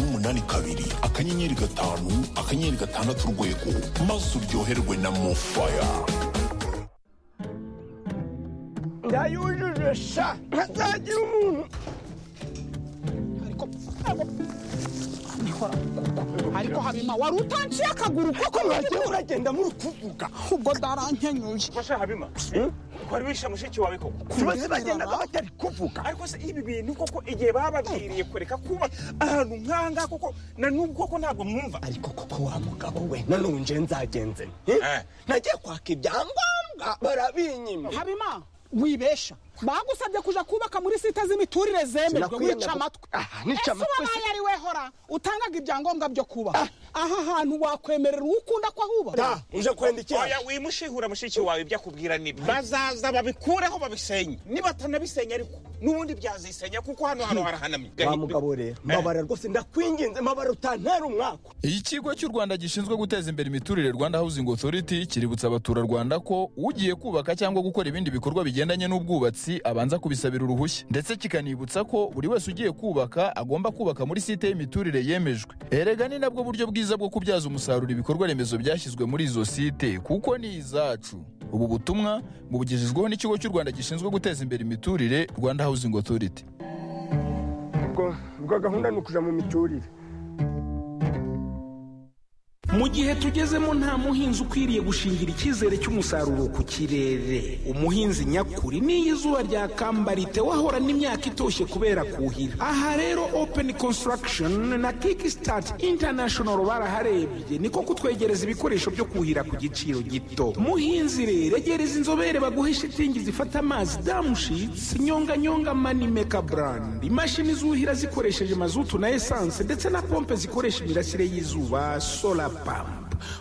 umunani kabiri akanyenyeri gatanu akanyenyeri gatandatu urwego maze uryoherwe na mofaya ndayujuje sha ntazagira umuntu ariko habima wari utanciye akaguru koko mwagiye muragenda muri kuvuga ubwo ndarankenyuye Masha Habima, wari wishe mushiki wawe koko bose bagendaga batari kuvuga ariko se ibi bintu koko igihe bababwiriye kureka kuba ahantu nk'ahangaha koko na n'ubu koko ntabwo mwumva ariko koko wa mugabo we nanone nje nzagenze nte? Eh. nagiye kwaka ibyangombwa barabinyima habima wibesha bagusabye kuja kubaka muri site z'imiturire zemejwe Sinakwiye wica nako- amatwi Ah, nica ese amatwi wabaye se- ari we hora utangaga ibyangombwa byo kubaka aha hantu wakwemerera uwo ukunda ko ahubaka da uje kwenda iki oya wimushihura mushiki wawe ibyo akubwira nibi bazaza babikureho babisenye nibatanabisenya ariko n'ubundi byazisenya kuko hano hano harahanamye wa mugabo rero mabara rwose ndakwinginze mabara utantera umwaka ikigo cy'u rwanda gishinzwe guteza imbere imiturire rwanda housing authority kiributsa abaturarwanda ko ugiye kubaka cyangwa gukora ibindi bikorwa bigendanye n'ubwubatsi abanza kubisabira uruhushya ndetse kikanibutsa ko buri wese ugiye kubaka agomba kubaka muri site y'imiturire yemejwe erega ni nabwo buryo bwiza bwo kubyaza umusaruro ibikorwa remezo byashyizwe muri izo site kuko ni izacu ubu butumwa bubugejejweho n'ikigo cy'u rwanda gishinzwe guteza imbere imiturire rwanda housing authority ubwo gahunda ni ukuja mu miturire mu gihe tugezemo nta muhinzi ukwiriye gushingira icyizere cy'umusaruro ku kirere umuhinzi nyakuri n'iyo izuba ryakamba ritewe ahora n'imyaka itoshye kubera kuhira aha rero open construction na kickstart international baraharebye niko kutwegereza ibikoresho byo kuhira ku giciro gito muhinzi rero egereza inzobere baguhe shitingi zifata amazi damushitsi nyonganyonga manimeka brand imashini zuhira zikoresheje mazutu na esanse ndetse na pompe zikoresha imirasire y'izuba solar pump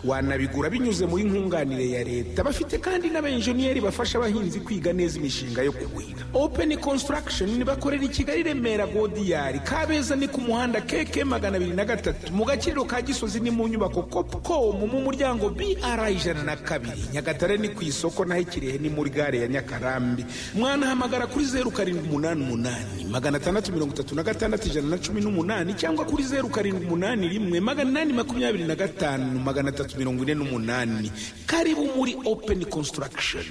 wanabigura binyuze muri nkunganire ya leta bafite kandi n'abenjeniyeri bafasha abahinzi kwiga neza imishinga yo kuhira open construction bakorera i kigali remera godiyari kabeza ni ku muhanda keke magana abiri na gatatu mu gaciro ka gisozi ni mu nyubako copcom mu muryango br ijana na kabiri nyagatare ni ku isoko naho ikirehe ni muri gare ya nyakarambi mwanahamagara kuri zeru karindwi umunani umunani magana atandatu mirongo itatu na gatandatu ijana na cumi n'umunani cyangwa kuri zeru karindwi umunani rimwe magana inani makumyabiri na gatanu magana atatu mirongo ine n'umunani karibu muri open construction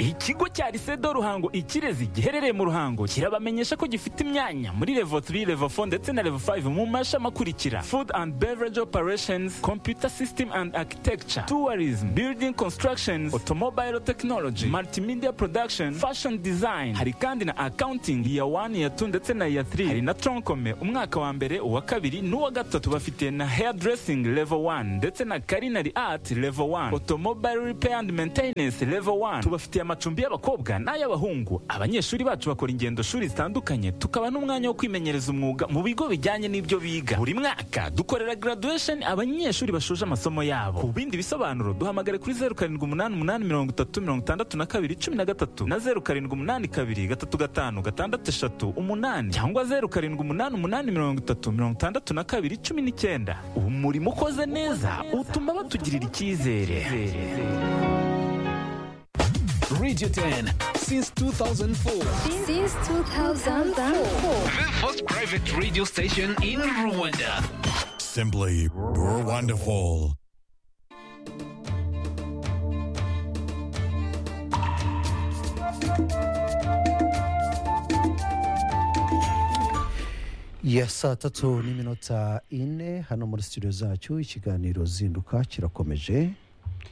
ikigo cya risedo ruhango ikirezi giherereye mu ruhango kirabamenyesha ko gifite imyanya muri levo 3 levo 4 ndetse na levo 5 mu mashami akurikira food and beverage operations computer system and architecture tourism building constructions automobile technology multimedia production fashion design hari kandi na accounting iya 1 iya 2 ndetse na iya 3 hari na troncome umwaka wa mbere uwa kabiri n'uwa gatatu bafite na hairdressing level 1 ndetse na culinary art level 1 automobile repair and maintenance level 1 tubafitiye amacumbi y'abakobwa n'ay'abahungu abanyeshuri bacu bakora ingendo shuri zitandukanye tukaba n'umwanya wo kwimenyereza umwuga mu bigo bijyanye n'ibyo biga buri mwaka dukorera graduation abanyeshuri bashoje amasomo yabo ku bindi bisobanuro duhamagare kuri 0788366213 na 0782356538 cyangwa 0788366219 ubu murimo ukoze neza utuma batugirira icyizere Radio 10 since 2004. Since 2004. The first private radio station in Rwanda. Simply you're wonderful. ya saa tatu n'iminota ine hano muri studio zacu ikiganiro zinduka kirakomeje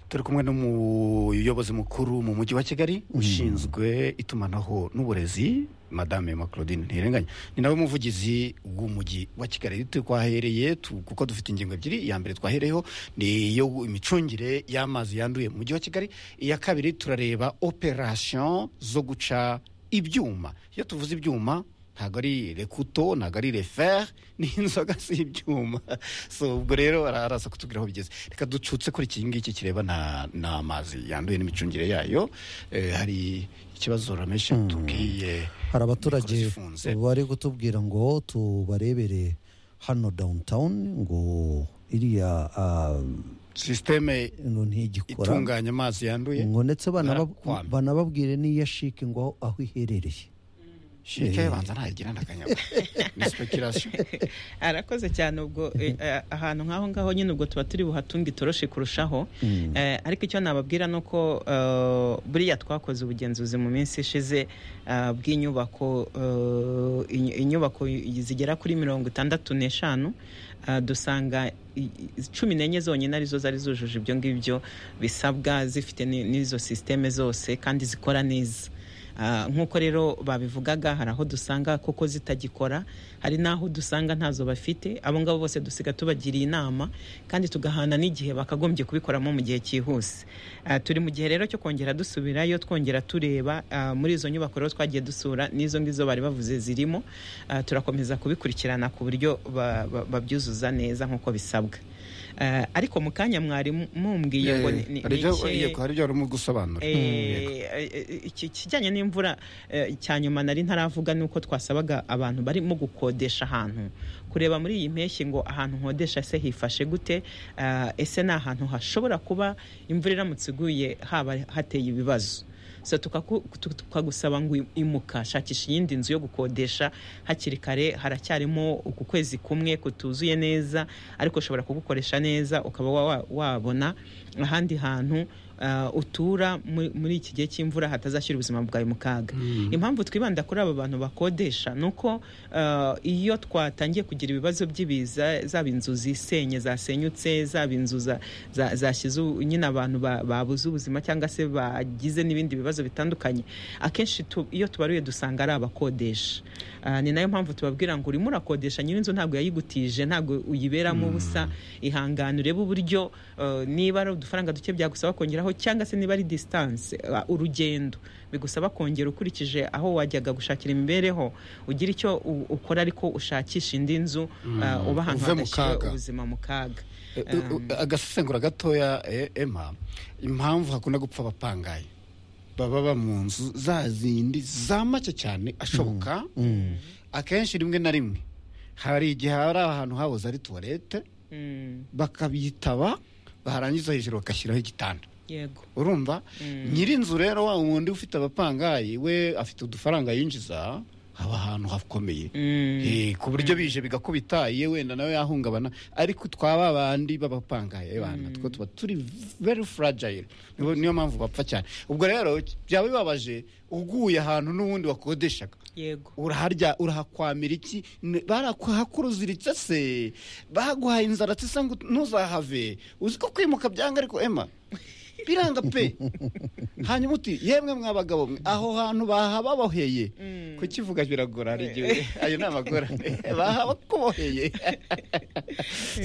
turi kumwe n'umuyobozi mukuru mu mujyi wa kigali ushinzwe itumanaho n'uburezi madame ma claudine ntirenganya ni nawe muvugizi w'umujyi wa kigali twahereye tu- kuko dufite ingingo ebyiri iya mbere twahereyeho ni iyo imicungire y'amazi yanduye mu mujyi wa kigali iya kabiri turareba operasiyo zo guca ibyuma iyo tuvuze ibyuma ntabwo ari rekuto ntabwo ari referi ni inzoga si ibyuma so ubwo rero ara- araza kutubwira aho bigeze reka ducutse kuri iki ngiki kireba na- n'amazi yanduye n'imicungire yayo Eh, hari ikibazo ramesha tubwiye hari abaturage mikoro zifunze. bari kutubwira ngo tubarebere hano downtown ngo iriya ah, sisiteme ino ntigikora itunganya amazi yanduye ngo ndetse banaba- barakwama. banababwire n'iya shike ngo aho iherereye shike banza ntagira ndakanyama ni speculation arakoze cyane ubwo eh, eh, ahantu nk'aho ngaho nyine ubwo tuba turi buhatunge itoroshi kurushaho Mm. Eh, ariko icyo nababwira ni uko eh, buriya twakoze ubugenzuzi mu minsi ishize eh, bw'inyubako eh, inyu- inyubako zigera kuri mirongo itandatu n'eshanu eh, dusanga i- i- cumi n'enye zonyine arizo zari zujuje ibyo ngibyo bisabwa zifite ni- n'izo sisiteme zose kandi zikora neza Ah, nk'uko rero babivugaga hari aho dusanga koko zitagikora hari n'aho dusanga ntazo bafite abo ngabo bose dusiga tubagiriye inama kandi tugahana n'igihe bakagombye kubikoramo mu gihe cyihuse Ah, turi mu gihe rero cyo kongera dusubirayo twongera tureba ah, muri izo nyubako rero twagiye dusura n'izo ngizo bari bavuze zirimo Ah, turakomeza kubikurikirana ku buryo ba- ba- babyuzuza neza nk'uko bisabwa Ah, ariko mu kanya mwari mu- mumbwiye ngo ni- ni- hari ni ibyo ikihe- yego, hari ibyo warimo gusobanura Eh, eh, iki- ikijyanye n'imvura eh, cya nyuma nari ntaravuga ni uko twasabaga abantu barimo gukodesha ahantu kureba muri iyi mpeshyi ngo ahantu nkodesha se hifashe gute ah, ese ni ahantu hashobora kuba imvura iramutse iguye haba hateye ibibazo so tukaku- tu- tukagusaba ngo imuka shakisha iyindi nzu yo gukodesha hakiri kare haracyarimo uku kwezi kumwe kutuzuye neza ariko ushobora kugukoresha neza ukaba wa- wa- wabona ahandi hantu ah, utura mu- muri iki gihe cy'imvura hatazashyira ubuzima bwawe mu kaga Mm. impamvu twibanda kuri aba bantu bakodesha ni uko ah, iyo twatangiye kugira ibibazo by'ibiza zaba inzu zisenye zasenyutse zaba inzu za- za- zashyize u- nyine abantu ba- babuze ubuzima cyangwa se bagize n'ibindi bibazo bitandukanye akenshi tu- iyo tubaruye dusanga ari abakodesha Ah, ni nayo mpamvu tubabwira ngo urimo urakodesha nyir'inzu ntabwo yayigutije ntabwo uyiberamo ubusa ihangane urebe uburyo eh, niba ari udufaranga duke byagusaba kongeraho cyangwa se niba ari disitanse urugendo bigusaba kongera ukurikije aho wajyaga gushakira imibereho ugira icyo u- ukora ariko ushakisha indi nzu Mm. ah, uba ahantu Uve mu hadashyira kaga. ubuzima mu kaga Eh, eh, Um, agasesengura gatoya eh, emma impamvu hakunda gupfa abapangaye baba ba mu nzu za zindi za make cyane ashoboka akenshi rimwe na rimwe hari igihe hari ahantu hahoze ari tuwarete mm, bakabitaba barangiza hejuru bagashyiraho igitanda yego urumva nyir'inzu rero wa wundi ufite abapangayi we afite udufaranga yinjiza haba ahantu hakomeye Eh, ku buryo bije bigakubita ye wenda nawe yahungabana ariko twaba bandi b'abapangaye bana two tuba turi very fragile Niyo- niyo mpamvu bapfa cyane ubwo rero byaba bibabaje uguye ahantu n'ubundi wakodeshaga yego uraharya urahakwamira iki N- barakwahakuruziritse se baguhaye inzara se se ngo ntuzahave uzi ko kwimuka byanga ariko ema biranga pe hanyuma uti yemwe mwa bagabo mwe aho hantu bahababoheye kukivuga biragora hari igihe ayo ni amagora bahabakuboheye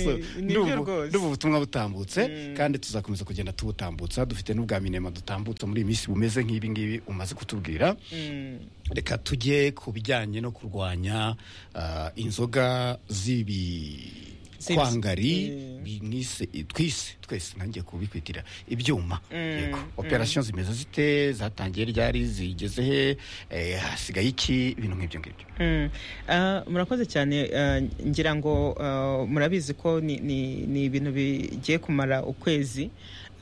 So, ndumva- ndumva ubutumwa butambutse kandi tuzakomeza kugenda tubutambutsa dufite n'ubwa minema dutambutsa muri iyi minsi bumeze nk'ibi ngibi umaze kutubwira reka tujye ku bijyanye no kurwanya ah, inzoga z'ibikwangari bimwise twise twese nanjye kubikwitira ibyuma Yego. operasiyo zimeze zite zatangiye ryari zigeze he Eh, hasigaye iki ibintu nk'ibyo ngibyo Mm. Ah, murakoze cyane ah, ngira ngo ah, murabizi ko ni- ni ni ibintu bigiye kumara ukwezi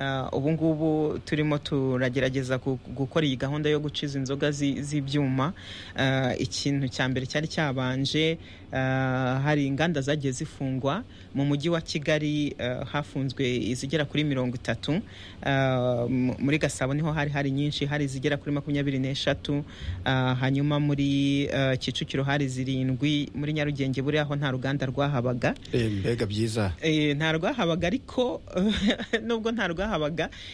Ah, ubu ngubu turimo turagerageza gu- gukora iyi gahunda yo guciza inzoga zi- z'ibyuma Ah, ikintu cya mbere cyari cyabanje ah, hari inganda zagiye zifungwa mu mujyi wa kigali ah, hafunzwe izigera kuri mirongo itatu Ah, m- muri gasabo niho hari hari nyinshi hari izigera kuri makumyabiri n'eshatu Ah, hanyuma muri ah, kicukiro hari zirindwi muri nyarugenge buriya aho nta ruganda rwahabaga mbega byiza Eh, nta rwahabaga ariko nubwo nta rwahabaga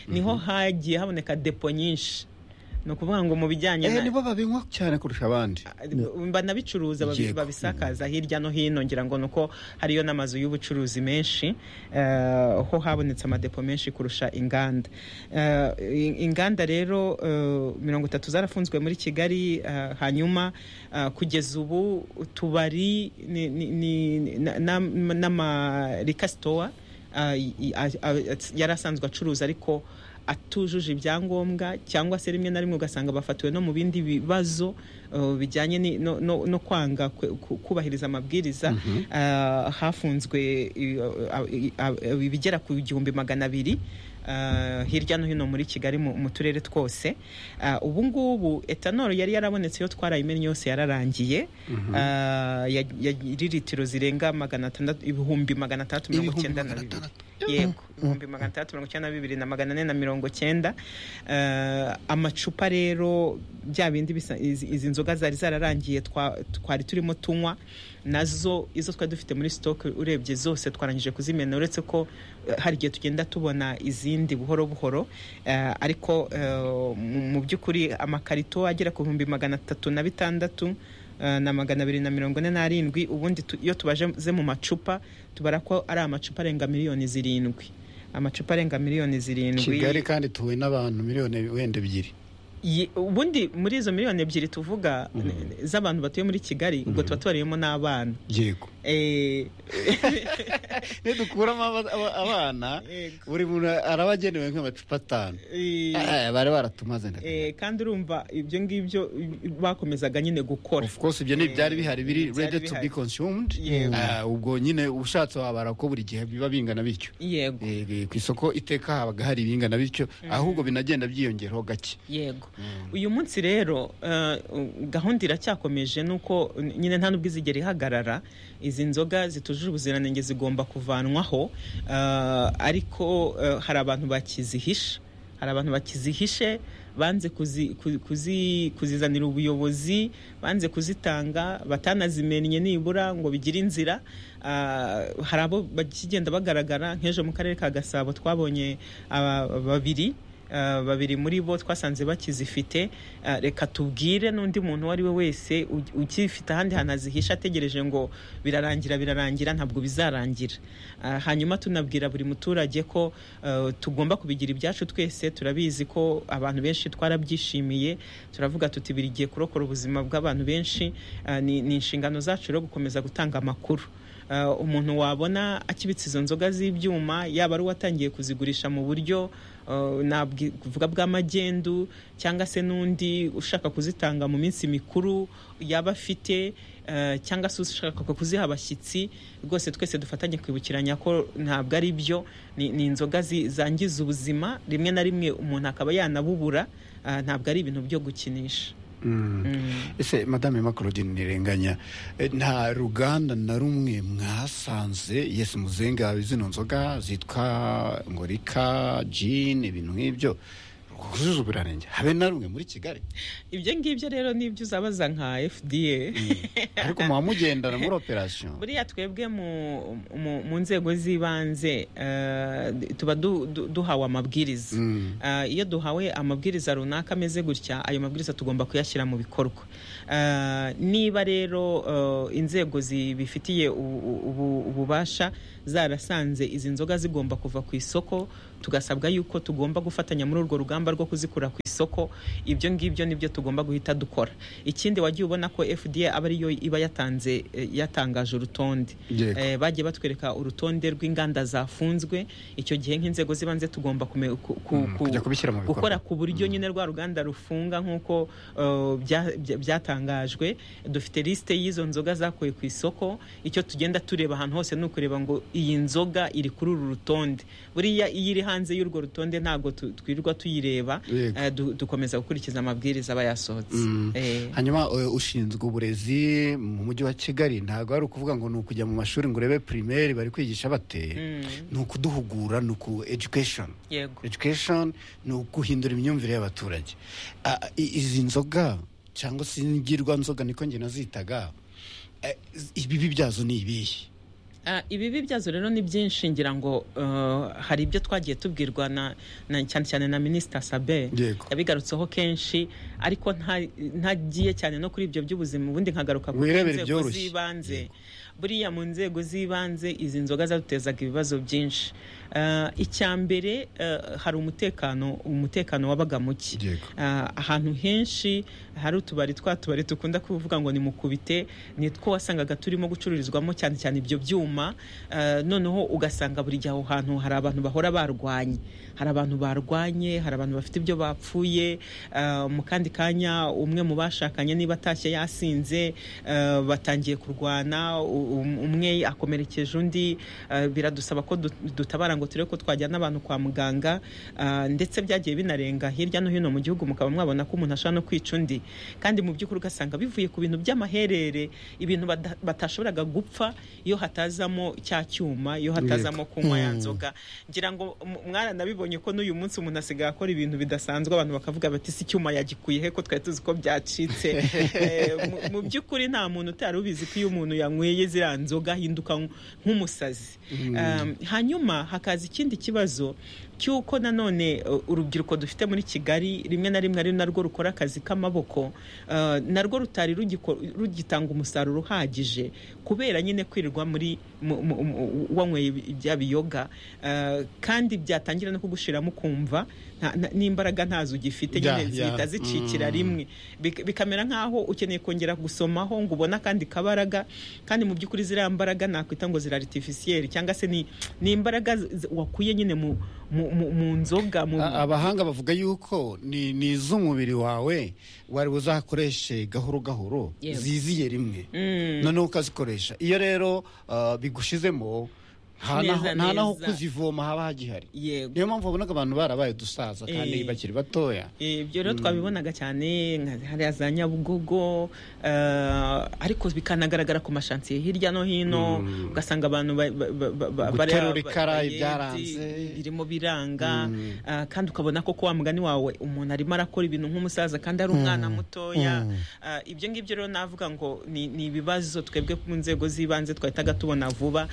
niho hagiye haboneka depo nyinshi ni ukuvuga ngo mu bijyanye Eh, na nibo babinywa cyane kurusha abandi banabicuruza babi- Yego. babisakaza hirya no hino ngira ngo nuko hariyo n'amazu y'ubucuruzi menshi eh, ho habonetse amadepo menshi kurusha inganda Eh, in- inganda rero eh, mirongo itatu zarafunzwe muri kigali eh, hanyuma eh, kugeza ubu utubari ni- ni- ni- na- na- n'amarikasitowa yari asanzwe acuruza ariko atujuje ibyangombwa cyangwa se rimwe na rimwe ugasanga bafatiwe no mu bindi bibazo uh, bijyanye ni- no- no no kwanga kwe- ku- kubahiriza amabwiriza Mhm. Ah, hafunzwe i- a- a- ibigera ku gihumbi magana abiri ah, hirya no hino muri kigali mu mu turere twose Ah, ubu ngubu etanoro yari yarabonetse iyo twarayimennye yose yararangiye Mhm. Ah, ya- yari litiro zirenga magana atandatu ibihumbi magana atandatu mirongo icyenda na bibiri yego ibihumbi magana atandatu mirongo icyenda na bibiri na magana ane na mirongo cyenda Ah, amacupa rero bya bindi bisa- izi izi nzoga zari zararangiye twa- twari turimo tunywa nazo izo twari dufite muri sitoke urebye zose twarangije kuzimena uretse ko eh, hari igihe tugenda tubona izindi buhoro buhoro eh, ariko eh, mu- mu by'ukuri amakarito agera ku bihumbi magana atatu na bitandatu eh, na magana abiri na mirongo ine n'arindwi ubundi tu- iyo tubaje mu macupa tubara ko ari amacupa arenga miliyoni zirindwi amacupa arenga miliyoni zirindwi kigali kandi tuwe n'abantu miliyoni wenda ebyiri Ye- ubundi muri izo miliyoni ebyiri tuvuga n- z'abantu batuye muri kigali ubwo tuba tubariyemo n'abana yego Eh, nidukuramo aba- aba- abana buri muntu araba agenewe nk'amacupa atanu eh, Eh, bari baratumaze nda eh, kandi urumva ibyo ngibyo i- bakomezaga nyine gukora of course ibyo ni ibyari bihari biri Byari ready to be bihari. consumed Yego. Ah, ubwo nyine ushatse wabara ko buri gihe biba bingana bityo yego ku isoko iteka habaga hari ibingana bityo ahubwo binagenda byiyongeraho gake yego uyu munsi rero eh, gahunda iracyakomeje nuko nyine nta nubwo izigera ihagarara izi nzoga zitujuje ubuziranenge zigomba kuvanwaho eh, ariko eh, hari abantu bakizihisha hari abantu bakizihishe banze kuzi- ku- kuzi- kuzizanira ubuyobozi banze kuzitanga batanazimennye nibura ngo bigire inzira Ah, hari abo bakigenda bagaragara nk'ejo mu karere ka gasabo twabonye aba- babiri Uh, babiri muri bo twasanze bakizifite Uh, reka tubwire n'undi muntu uwo ari we wese u- ukifite ahandi hantu azihisha ategereje ngo birarangira birarangira ntabwo bizarangira Uh, hanyuma tunabwira buri muturage ko uh, tugomba kubigira ibyacu twese turabizi ko abantu benshi twarabyishimiye turavuga tuti birigiye kurokora ubuzima bw'abantu benshi Uh, ni ni inshingano zacu rero gukomeza gutanga amakuru Uh, umuntu wabona akibitse izo nzoga z'ibyuma yaba ari uwatangiye kuzigurisha mu buryo uh, navuga bwa magendu cyangwa se n'undi ushaka kuzitanga mu minsi mikuru yaba afite uh, cyangwa se ushaka kuziha abashyitsi rwose twese dufatanye kwibukiranya ko ntabwo ari byo ni, ni inzoga zi- zangiza ubuzima rimwe na rimwe umuntu akaba yanabubura uh, ntabwo ari ibintu byo gukinisha ese madame makorodine ntirenganya eh, nta ruganda na rumwe mwasanze yesi muzenga zino nzoga zitwa ngo rika jini ibintu nk'ibyo rwujuje ubuziranenge habe na rumwe muri kigali ibyo ngibyo rero ni ibyo uzabaza nka fda ariko muba mugendana muri operasiyo buriya twebwe mu, mu, mu nzego z'ibanze eh, tuba du, du, duhawe amabwiriza Eh, iyo duhawe amabwiriza runaka ameze gutya ayo mabwiriza tugomba kuyashyira mu bikorwa Eh, niba rero eh, inzego zibifitiye u- u- ubu- ububasha zarasanze izi nzoga zigomba kuva ku isoko tugasabwa yuko tugomba gufatanya muri urwo rugamba rwo kuzikura ku isoko ibyo ngibyo nibyo tugomba guhita dukora ikindi wagiye ubona ko fda aba ariyo iba yatanze eh, yatangaje urutonde Yego. Eh, bagiye batwereka urutonde rw'inganda zafunzwe icyo gihe nk'inzego z'ibanze tugomba kume- ku- ku- ku- kujya kubishyira mu bikorwa. gukora ku buryo nyine rwa ruganda rufunga nk'uko uh, bya- bya- byatangajwe dufite lisite y'izo nzoga zakuwe ku isoko icyo tugenda tureba ahantu hose ni ukureba ngo iyi nzoga iri kuri uru rutonde buriya iyo iri hanze y'urwo rutonde ntabwo tu- twirirwa tuyireba Yego. eh, du- dukomeza gukurikiza amabwiriza aba yasohotse Eh. hanyuma eh, ushinzwe uburezi mu mujyi wa kigali ntabwo ari ukuvuga ngo ni ukujya mu mashuri ngo urebe pirimeri bari kwigisha bate ni ukuduhugura ni uku education yego education ni uguhindura imyumvire y'abaturage Ah, i- izi nzoga cyangwa se ingirwa nzoga niko njye nazitaga eh, ibibi byazo ni ibihe Ah, ibibi byazo rero ni byinshi ngira ngo uh, hari ibyo twagiye tubwirwa na, na cyane cyane na minisita sabe Yego. yabigarutseho kenshi ariko nta- ntagiye cyane no kuri ibyo by'ubuzima ubundi nkagaruka ku Wirebere nzego byoroshye. z'ibanze buriya mu nzegozi z'ibanze izi nzoga zadutezaga ibibazo byinshi Ah, icya mbere ah, hari umutekano umutekano wabaga muke Ah, ahantu henshi hari utubari twa tubari dukunda kuvuga ngo ni mukubite ni two wasangaga turimo gucururizwamo cyane cyane ibyo byuma Ah, noneho ugasanga buri gihe aho hantu hari abantu bahora barwanye hari abantu barwanye hari abantu bafite ibyo bapfuye Ah, mu kandi kanya umwe mu bashakanye niba atashye yasinze ah, batangiye kurwana u- um- umwe akomerekeje undi Ah, biradusaba ko du- dutabara ngo turebe ko twajyana abantu kwa muganga Ah, ndetse byagiye binarenga hirya no hino mu gihugu mukaba mwabona ko umuntu ashobora no kwica undi kandi mu by'ukuri ugasanga bivuye ku bintu by'amaherere ibintu bada- batashoboraga gupfa iyo hatazamo cya cyuma iyo hatazamo Yego. kunywa ya Mm. nzoga ngira ngo m- mwaranabibonye ko n'uyu munsi umuntu asigaye akora ibintu bidasanzwe abantu bakavuga bati si icyuma yagikuye he ko twari tuzi ko byacitse Eh, mu- mu by'ukuri nta muntu utari ubizi ko iyo umuntu yanyweye ziriya nzoga ahinduka nk- nk'umusazi Mm. Um, hanyuma hakaza ikindi kibazo cy'uko nanone uh, urubyiruko dufite muri kigali rimwe na rimwe ari narwo rukora akazi k'amaboko uh, narwo rutari rugiko- rugitanga umusaruro uhagije kubera nyine kwirirwa muri mu- mu- mu- wanyweye ibi- bya biyoga uh, kandi byatangira no kugushiramo ukumva nta- nta- n'imbaraga ntazo ugifite Ya, nyine ya, zihita zicikira mm. rimwe Bik- bikamera nk'aho ukeneye kongera gusomaho ngo ubone akandi kabaraga kandi mu by'ukuri ziriya mbaraga nakwita ngo ziri aritifisiyeri cyangwa se ni ni imbaraga z- z- wakuye nyine mu, mu, mu, mu nzoga mu, A- abahanga bavuga yuko ni ni iz'umubiri wawe wari buzakoreshe gahoro gahoro Yewe. ziziye rimwe Mm. noneho ukazikoresha iyo rero ah, bigushizemo nta Neza, naho- nta naho neza. kuzivoma haba hagihari Yego. niyo mpamvu wabonaga abantu barabaye dusaza kandi Eh. bakiri batoya Eh, ibyo rero Mm. twabibonaga cyane nka hariya za nyabugogo eh, ariko bikanagaragara ku mashansiye hirya no hino ugasanga abantu ba- ba- ba- ba- ba- Guterura bariya- ikara, bayedi, ibyaranze. birimo biranga eh, kandi ukabona ko kwa mugani wawe umuntu arimo arakora ibintu nk'umusaza kandi ari umwana Mm. mutoya Mm. Eh, ibyo ngibyo rero navuga ngo ni ni ibibazo twebwe mu nzego z'ibanze twahitaga tubona vuba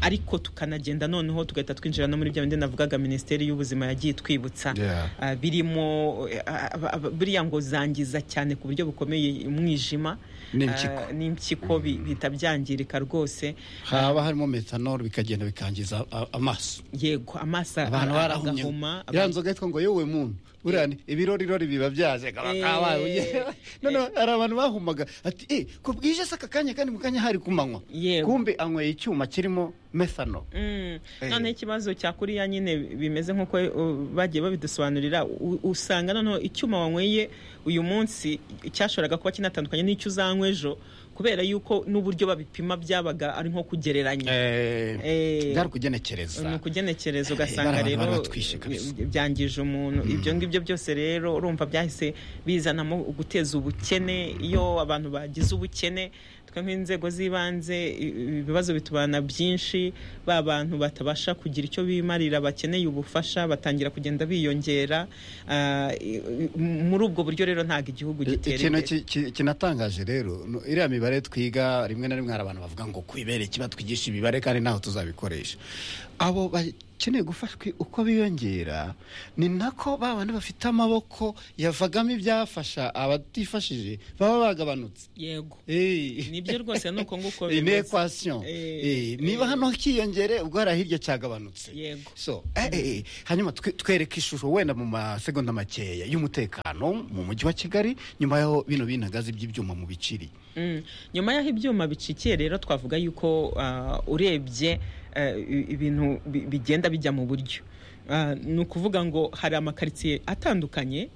ariko tukanagenda noneho tugahita twinjira no muri bya bindi navugaga minisiteri y'ubuzima yagiye itwibutsa Yeah. Ah, birimo eh, ah, ah, ah, buriya ngo zangiza cyane ku buryo bukomeye umwijima N'impyiko. Ah, n'impyiko bi- bihita byangirika rwose haba harimo metanol bikagenda bikangiza a- amaso yego amaso abantu a- barahumye agahuma, ya nzoga yitwa ngo yewe muntu buriya ni ibirorirori biba byaje bakaba bahumye. noneho hari abantu bahumaga ati eh ko bwije se aka kanya kandi mu kanya hari kumanywa kumbe anyweye icyuma kirimo methanol Mm. Eh. noneho ikibazo cya kuriya nyine bimeze nk'uko uh, bagiye babidusobanurira u- usanga noneho icyuma wanyweye uyu munsi cyashoboraga kuba kinatandukanye n'icyo uzanywa ejo kubera yuko n'uburyo babipima byabaga ari nko kugereranya Eh. bwari ukugenekereza ni ukugenekereza ugasanga Bariya rero bantu baratwishe kabisa. bi- byangije umuntu ibyo ngibyo byose rero urumva byahise bizanamo guteza ubukene iyo abantu bagize ubukene twe nk'inzego z'ibanze i- ibibazo bitubana byinshi ba bantu batabasha kugira icyo bimarira bakeneye ubufasha batangira kugenda biyongera Ah, i- i- muri ubwo buryo rero ntabwo igihugu gitera ikintu imbere ki- ki- kinatangaje rero no- iriya mibare twiga rimwe na rimwe hari abantu bavuga ngo kwibere kiba twigisha imibare kandi ntaho tuzabikoresha abo bakeneye gufashwa uko biyongera ni nako ba bandi bafite amaboko yavagamo ibyafasha abatifashije baba bagabanutse yego Eh. nibyo rwose ni uko nguko ni bimeze. ekwasiyo Eh, niba hano hikiyongere ubwo hari hirya cyagabanutse yego so eh, eh, eh, hanyuma twe- twereke ishusho wenda mu masegonda makeya y'umutekano mu mujyi wa kigali nyuma yaho bino binagazi by'ibyuma mu biciri Mm. nyuma y'aho ibyuma bicikiye rero twavuga yuko ah, urebye ah, i- ibintu bi- bigenda bijya mu buryo Ah, ni ukuvuga ngo hari amakaritsiye atandukanye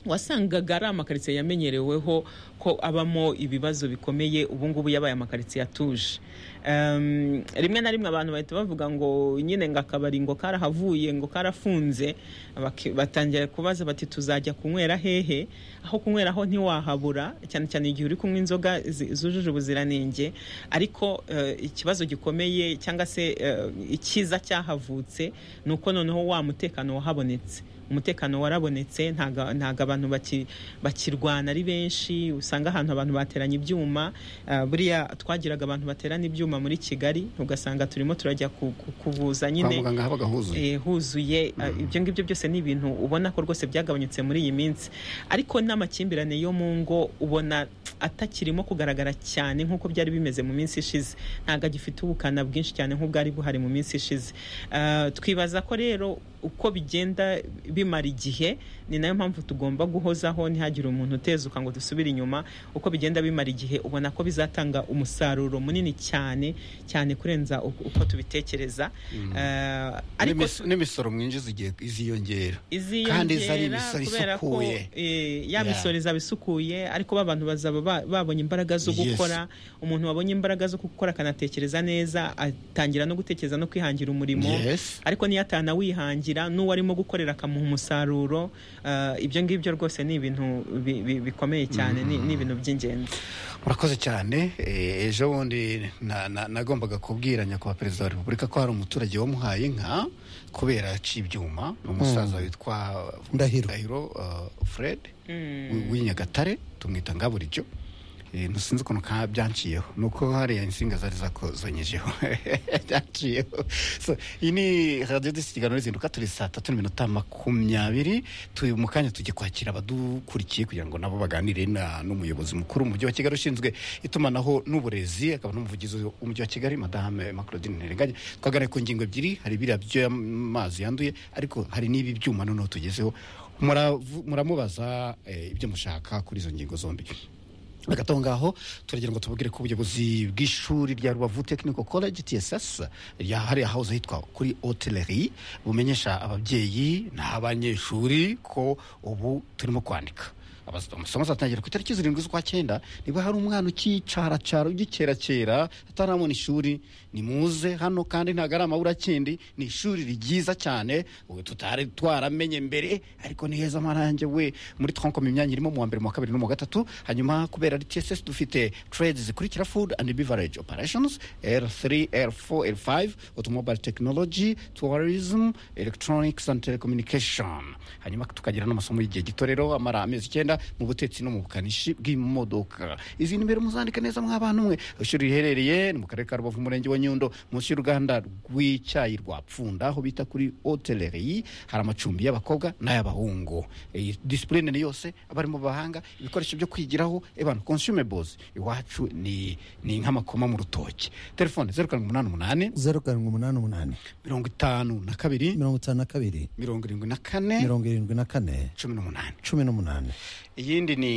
wasangaga ari amakaritsiye yamenyereweho ko abamo ibibazo bikomeye ubu ngubu yabaye amakaritsiye atuje Em, rimwe na rimwe abantu bahita bavuga ngo nyine ngo akabari ngo karahavuye ngo karafunze baki- batangira kubaza bati tuzajya kunywera hehe aho kunywera ho ntiwahabura cyane cyane igihe uri kunywa inzoga zi- zujuje ubuziranenge ariko eh, ikibazo gikomeye cyangwa se eh, icyiza cyahavutse ni uko noneho wa mutekano wahabonetse umutekano warabonetse ntago ntago abantu baki- bakirwana ari benshi usanga ahantu abantu bateranya ibyuma ah, buriya twagiraga abantu baterana ibyuma muri kigali ugasanga turimo turajya ku- ku- kuvuza nyine Kwa muganga habaga huzuye. Eh, huzuye Ah, ibyo ngibyo byose ni ibintu ubona ko rwose byagabanyutse muri iyi minsi ariko n'amakimbirane yo mu ngo ubona atakirimo kugaragara cyane nk'uko byari bimeze mu minsi ishize ntabwo agifite ubukana bwinshi cyane nk'ubwari buhari mu minsi ishize Ah, twibaza ko rero uko bigenda bimara igihe ni nayo mpamvu tugomba guhozaho ntihagire umuntu utezuka ngo dusubire inyuma uko bigenda bimara igihe ubona ko bizatanga umusaruro munini cyane cyane kurenza uko uko tubitekereza Mm. Ah, ariko n'imis- n'imisoro mwinjiza igiye iziyongera iziyongera kandi izari imisoro kubera ko, isukuye eh, ya Yeah. misoro izaba isukuye ariko ba bantu bazaba ba- babonye imbaraga zo Yes. gukora umuntu wabonye imbaraga zo gukora akanatekereza neza atangira no gutekereza no kwihangira umurimo Yes. ariko niyo atanawihangira n'uwo arimo gukorera akamuha umusaruro ah, ibyo ngibyo rwose ni ibintu bi- bi- bikomeye cyane ni- ni ibintu by'ingenzi murakoze cyane Eh, ejo bundi na- na- nagombaga kubwira nyakubahwa perezida wa repubulika ko hari umuturage wamuhaye inka kubera aca ibyuma ni umusaza Mm. witwa Ndahiro. uh, fred wi- w'i nyagatare tumwita ngaburibyo ntusinzi ukuntu ka byanciyeho ni uko hariya insinga zari zakozanyijeho byaciyeho So, iyi ni radiyo disi ikiganiro rizinduka turi saa tatu n'iminota makumyabiri turi mu kanya tujye kwakira abadukurikiye kugira ngo nabo baganire na n'umuyobozi mukuru mu mujyi wa kigali ushinzwe itumanaho n'uburezi akaba n'umuvugizi w'umujyi wa kigali madame macrodine ntirenganye twaganira ku ngingo ebyiri hari biriya by'amazi yanduye ariko hari n'ibi byuma noneho tugezeho Muravu- muramubaza eh, ibyo mushaka kuri izo ngingo zombi hagati aho ngaho turagira ngo tubabwire ko ubuyobozi bw'ishuri rya rubavu technical college tss ryahariye ahahoze hitwa kuri hoteleri bumenyesha ababyeyi n'abanyeshuri ko ubu turimo kwandika Abaz- amasomo azatangira ku itariki zirindwi z'ukwa cyenda niba hari umwana ukicarachara ugicerakera atarabona ishuri nimuze hano kandi ntabwo ari amaburakindi ni ishuri ryiza cyane ubu tutari twaramenye mbere ariko ni heza amarange we muri twankoma imyanya irimo mu wa mbere mu wa kabiri no mu wa gatatu hanyuma kubera ari tss dufite trades zikurikira food and beverage operations r3 r4 r5 automobile technology tourism electronics and telecommunication hanyuma tukagira n'amasomo y'igihe gito rero amara amezi icyenda mu butetsi no mu bukanishi bw'imodoka izindi mbere muzandika neza mw'abana umwe ishuri riherereye ni mu karere ka rubavu umurenge wa nyundo munsi y'uruganda rw'icyayi rwa pfunda aho bita kuri hoteleri hari amacumbi y'abakobwa n'ay'abahungu iyi disipurine ni yose abarimu bahanga ibikoresho byo kwigiraho ebana consumables iwacu ni ni nk'amakoma mu rutoki telefone zeru karindwi umunani umunani zeru karindwi umunani umunani mirongo itanu na kabiri mirongo itanu na kabiri mirongo irindwi na kane mirongo irindwi na kane cumi n'umunani cumi n'umunani iyindi ni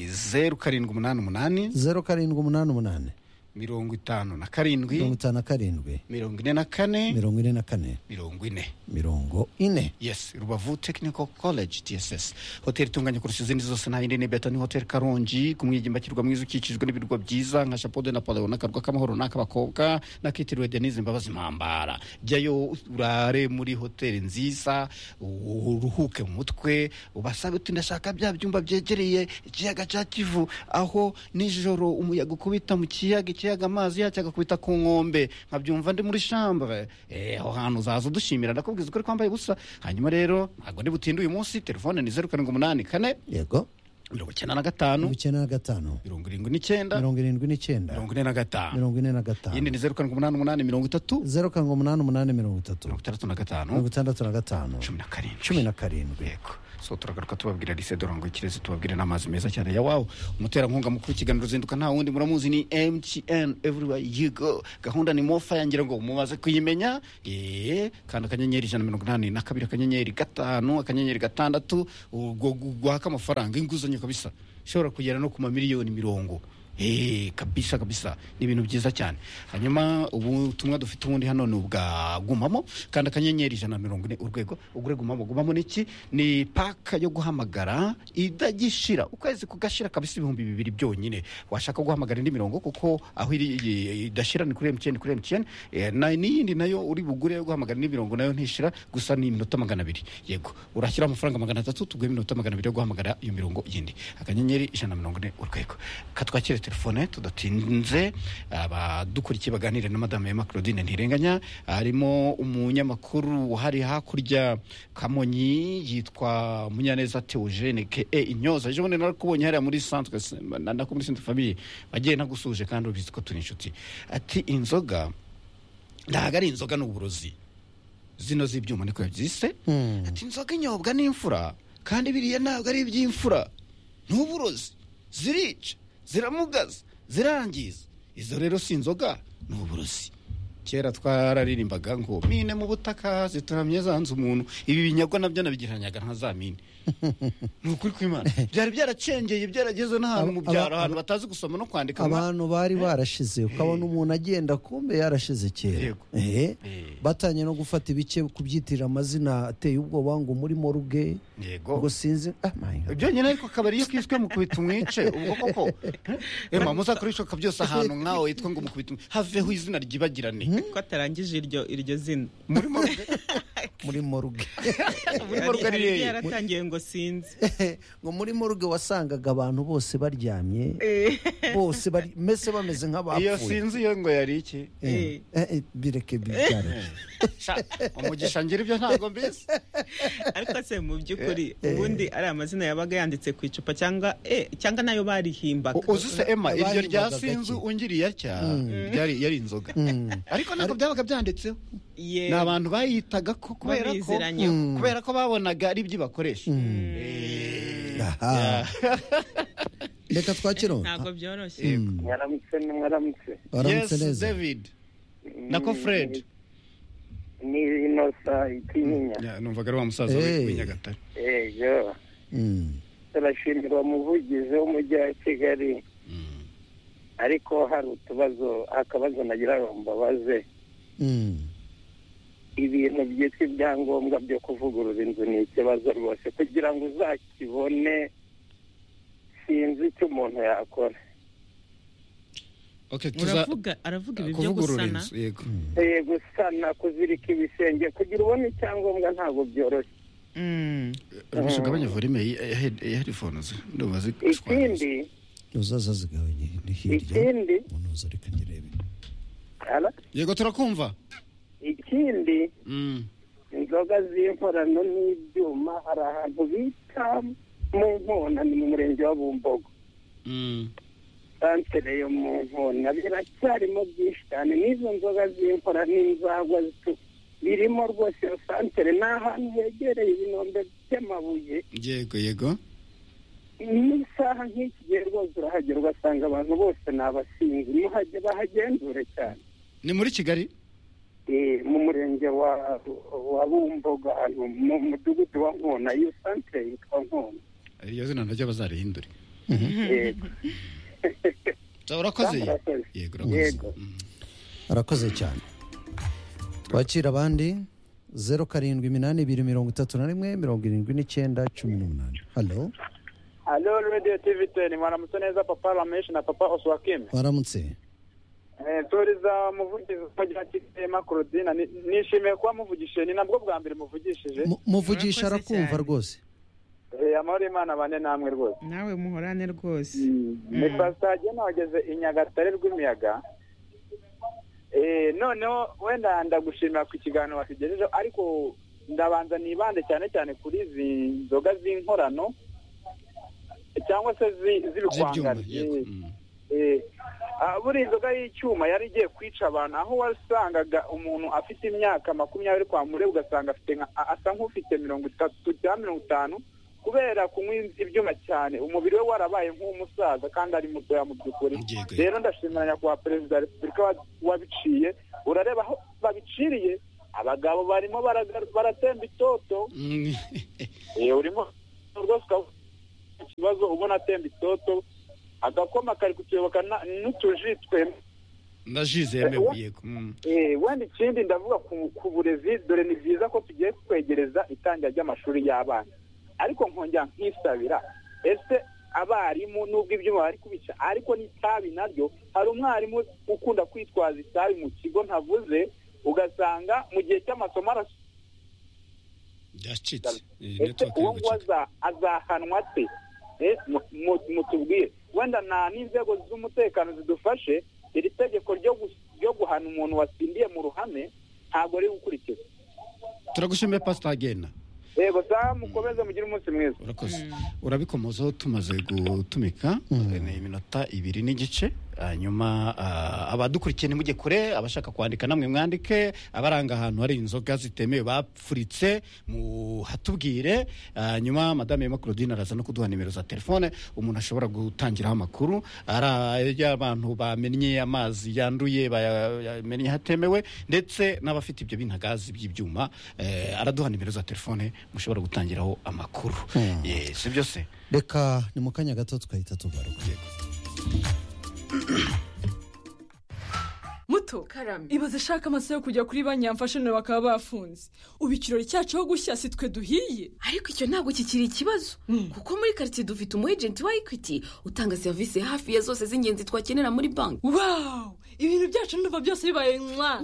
zeru karindwi umunani umunani zeru karindwi umunani umunani mirongo itanu na mirongo karindwi itanu na karindwi mirongo ine na kane mirongo ine na kane mirongo ine mirongo ine yes rubavu technical college tss hoteli itunganye kurusha izindi zose nta yindi ni beta ni hoteli karongi ku mwigimba kirwa mwiza ukikijwe n'ibirwa byiza nka chapeau de napoleon n'akarwa k'amahoro n'ak'abakobwa n'akitiriwe denise mbabazi mpambara jyayo urare muri hoteli nziza uruhuke mu mutwe ubasabe uti ndashaka bya byumba byegereye ikiyaga cya kivu aho nijoro umuyaga ukubita mu kiyaga ikiyaga amazi yacyo agakubita ku nkombe nkabyumva ndi muri chambre Eh, aho hantu uzaza udushimira ndakubwiza ukuri kwambaye ubusa hanyuma rero ntabwo ndi butinde uyu munsi telefone ni zeru karindwi umunani kane yego mirongo icyenda na gatanu mirongo icyenda na gatanu mirongo irindwi n'icyenda mirongo irindwi n'icyenda mirongo ine na gatanu mirongo ine na gatanu iyindi ni zeru karindwi umunani umunani mirongo itatu zeru karindwi umunani umunani mirongo itatu mirongo itandatu na gatanu mirongo itandatu na gatanu cumi na karindwi cumi na karindwi yego so turagaruka tubabwira lise dorango ikirezi tubabwire n'amazi meza cyane ya wawu umuterankunga mukuru w'ikiganiro ruzinduka nta wundi muramuzi ni mtn everywhere you go gahunda ni mofa yangira ngo mumaze kuyimenya eee kandi akanyenyeri ijana na mirongo inani na kabiri akanyenyeri gatanu akanyenyeri gatandatu ubwo guhaka amafaranga inguzanyo kabisa ishobora kugera no ku mamiliyoni mirongo Eee, kabisa kabisa ni ibintu byiza cyane hanyuma ubutumwa dufite ubundi hano ni ubwa gumamo kandi akanyenyeri ijana na mirongo ine urwego ugure gumamo gumamo ni iki ni paka yo guhamagara idagishira ukwezi kugashira kabisa ibihumbi bibiri byonyine washaka guhamagara indi mirongo kuko aho iri iyi- idashira ni kuri mtn kuri mtn Eh, na n'iyindi nayo uri bugure yo guhamagara indi mirongo nayo ntishira gusa ni iminota magana abiri yego urashyira amafaranga magana atatu tuguhe iminota magana abiri yo guhamagara iyo mirongo yindi akanyenyeri ijana na mirongo ine urwego katwakire kuri telefone tudatinze abadukurikiye baganire na madame Emma Claudine Ntirenganya harimo umunyamakuru uhari hakurya Kamonyi yitwa Munyaneza Theogene ke Inyoza ejo bundi narakubonye hariya muri centre na- nako muri centre famille wagiye nagusuje kandi ubizi ko turi inshuti ati inzoga ntabwo ari inzoga ni uburozi zino z'ibyuma niko yabyise ati inzoga inyobwa n'imfura kandi biriya ntabwo ari iby'imfura ntuburozi zirica ziramugaza zirangiza izo rero si inzoga ni uburozi kera twararirimbaga ngo mine mu butaka zituramye zanze umuntu ibi binyagwa nabyo nabigereranyaga nka za mine ni ukuri kw'imana byari byaracengeye byarageze n'ahantu mu byaro ahantu batazi gusoma no kwandika abantu bari barashize ukabona umuntu agenda kumbe yarashize kera Eh, batanye no gufata ibice kubyitirira amazina ateye ubwoba ngo muri moruge ngo sinzi ah, my God. byonyine ariko akabari iyo kiswe mukubita umwice ubwo koko ema muzakoreshoka byose ahantu nk'aho yitwa ngo mukubita umwice haveho izina ryibagirane ko atarangije iryo iryo zina muri moruge muri moruge ari yeye. yaratangiye ngo sinzi ngo muri moruge wasangaga abantu bose baryamye bose bari mbese bameze nk'abapfuye iyo sinzi iyo ngo yari iki Eh, eh, bireke bibyara umugisha ngira ibyo ntabwo mbizi ariko se mu by'ukuri ubundi ari amazina yabaga yanditse ku icupa cyangwa eh, cyangwa nayo barihimbaga uzi se ema iryo rya sinzi ungiriye atya ryari yari inzoga ariko ntabwo byabaga byanditseho ni abantu bayitaga ko kubera ko Babiziranyeho. Mm. kubera ko babonaga ari ibyo bakoresha Aha. reka twakironda ntabwo byoroshye Mm. mwaramutse mwaramutse Waramutse Yes, neza David nako Fred ni inosa ikinyinya numvaga ari wa musaza Eh. w'i nyagatare ejo turashimira umuvugizi w'umujyi wa kigali ariko hari utubazo akabazo nagira ngo mbabaze ibintu byitwa ibyangombwa byo kuvugurura inzu ni ikibazo rwose kugira ngo uzakibone sinzi icyo umuntu yakora okay Uravuga- aravuga ibi byo kuvugurura gusana inzu yego Eh, gusana kuzirika ibisenge kugira ubone icyangombwa ntabwo byoroshye Rwose ugabanya volume ya- ya head- ya headphones ndubazi ikindi uzaza zigabanye ni hirya ikindi Ala? yego turakumva ikindi Mm. inzoga z'inkorano n'ibyuma hari ahantu bita mu nkona ni mu murenge wa bumbogo santere yo mu nkona biracyarimo byinshi cyane n'izo nzoga z'inkora n'inzagwa zitu- birimo rwose iyo santere ni ahantu hegereye ibinombe by'amabuye yego yego n'isaha nk'iki gihe rwose urahagera ugasanga abantu bose ni abasinzi muhage bahagenzure cyane ni muri kigali Eh, mu murenge wa wa bumbogo ahantu mu mudugudu wa nkona iyo santere yitwa nkona iryo zina naryo bazarihindure yego urakoze yego urakoze arakoze cyane twakira abandi zeru karindwi iminani ibiri mirongo itatu na rimwe mirongo irindwi n'icyenda cumi n'umunani halo Halo Radio TV Ten, mwaramutse neza Papa Ramesh na Papa Oswakim. waramutse Eh, turiza muvugizi kugira kitema Claudine Ni- nishimiye kuba muvugishije ni nabwo bwa mbere muvugishije. Mu- muvugisha arakumva rwose Eh, amahoro y'Imana bane namwe rwose. nawe muhorane rwose Ni pasage nageze i Nyagatare rw'imiyaga. Eh, noneho wenda ndagushimira ku kiganiro watugejejeho ariko ndabanza nibande cyane cyane kuri izi nzoga z'inkorano cyangwa se zi- z'ibikwangari Eh, ah, buriya inzoga y'icyuma yari igiye kwica abantu aho wasangaga umuntu afite imyaka makumyabiri kwa mure ugasanga afite nka- a- asa nk'ufite mirongo itatu cyangwa mirongo itanu kubera kunywa ibyuma cyane umubiri we warabaye nk'umusaza kandi ari mutoya mu by'ukuri rero ndashimira nyakubahwa perezida wa repubulika wa- wabiciye urareba aho babiciriye abagabo barimo baraga- baratemba itoto Eh, urimo rwose ukavuga ikibazo ubona atemba itoto agakoma kari kutuyoboka na- n'utuji twemwe ndajize yemewe yego Mm. Eh, wenda ikindi ndavuga ku, ku burezi dore ni byiza ko tugiye kwegereza itangira ry'amashuri y'abana ariko nkongera nkisabira ese abarimu nubwo ibyuma bari kubica ariko n'itabi naryo hari umwarimu ukunda kwitwaza itabi mu kigo ntavuze ugasanga mu gihe cy'amasomo aras byacitse ese uwo nguwo aza- azahanwa ate eh, mu- mu- mutubwire wenda nta n'inzego z'umutekano zidufashe iri tegeko ryo gus- ryo guhana umuntu watsindiye mu ruhame ntabwo riri gukurikizwa turagushimiye pasita agenda yego saa mukomeze mugire umunsi mwiza urabikomozaho tumaze gutumika ni iminota ibiri n'igice hanyuma ah, abadukurikiye nimujye kure abashaka kwandika namwe mwandike abaranga ahantu hari inzoga zitemewe bapfuritse muhatubwire hanyuma madame Emma Claudine araza no kuduha nimero za telefone umuntu ashobora gutangiraho amakuru ari ay'abantu bamennye amazi yanduye baya- yamennye hatemewe ndetse n'abafite ibyo bintagazi by'ibyuma eh, araduha nimero za telefone mushobora gutangiraho amakuru Eh, si byo se reka ni mu kanya gato tukahita tugaruka muto karame ibaze shaka amasaha yo kujya kuri banki yamfashanira bakaba bafunze ubu ikirori cyacu aho gushya si twe duhiye ariko icyo ntabwo kikiri ikibazo kuko muri karitsiye dufite umu ejenti wa ekwiti utanga serivisi hafi ya zose z'ingenzi twakenera muri banki wawu ibintu byacu ndumva byose bibaye mwa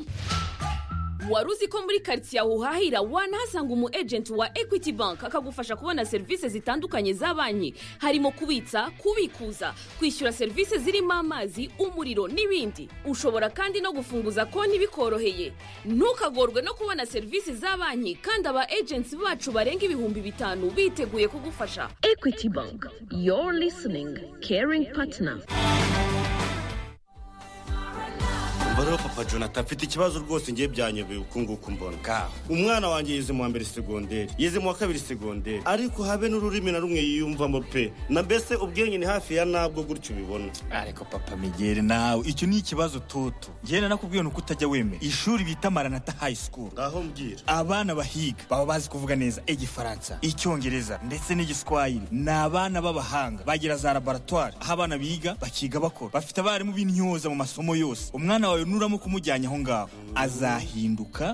wari uzi ko muri karitsiye aho uhahira wanahasanga umu ejenti wa ekwiti banki akagufasha kubona serivisi zitandukanye za banki harimo kubitsa kubikuza kwishyura serivisi zirimo amazi umuriro n'ibindi ushobora kandi no gufunguza konti bikoroheye ntukagorwe no kubona serivisi za banki kandi aba ejenti bacu barenga ibihumbi bitanu biteguye kugufasha ekwiti banki your listening caring partner umubare papa jonathan mfite ikibazo rwose ngiye byanyobeye uku nguku mbona kaho umwana wanjye yize mu wa mbere segonderi yize mu wa kabiri segonderi ariko habe n'ururimi na rumwe yiyumvamo pe na mbese ubwenge ni hafi ya nabwo gutyo ubibona ariko papa migeri nawe icyo ni ikibazo tutu ngena nakubwiye ni uko utajya wemera ishuri bita maranata high school aho mbwira abana bahiga baba bazi kuvuga neza igifaransa icyongereza ndetse n'igiswahili ni abana b'abahanga bagira za laboratwari aho abana biga bakiga bakora bafite abarimu b'intyoza mu masomo yose umwana wawe nuramutse umujyanye aho ngaho azahinduka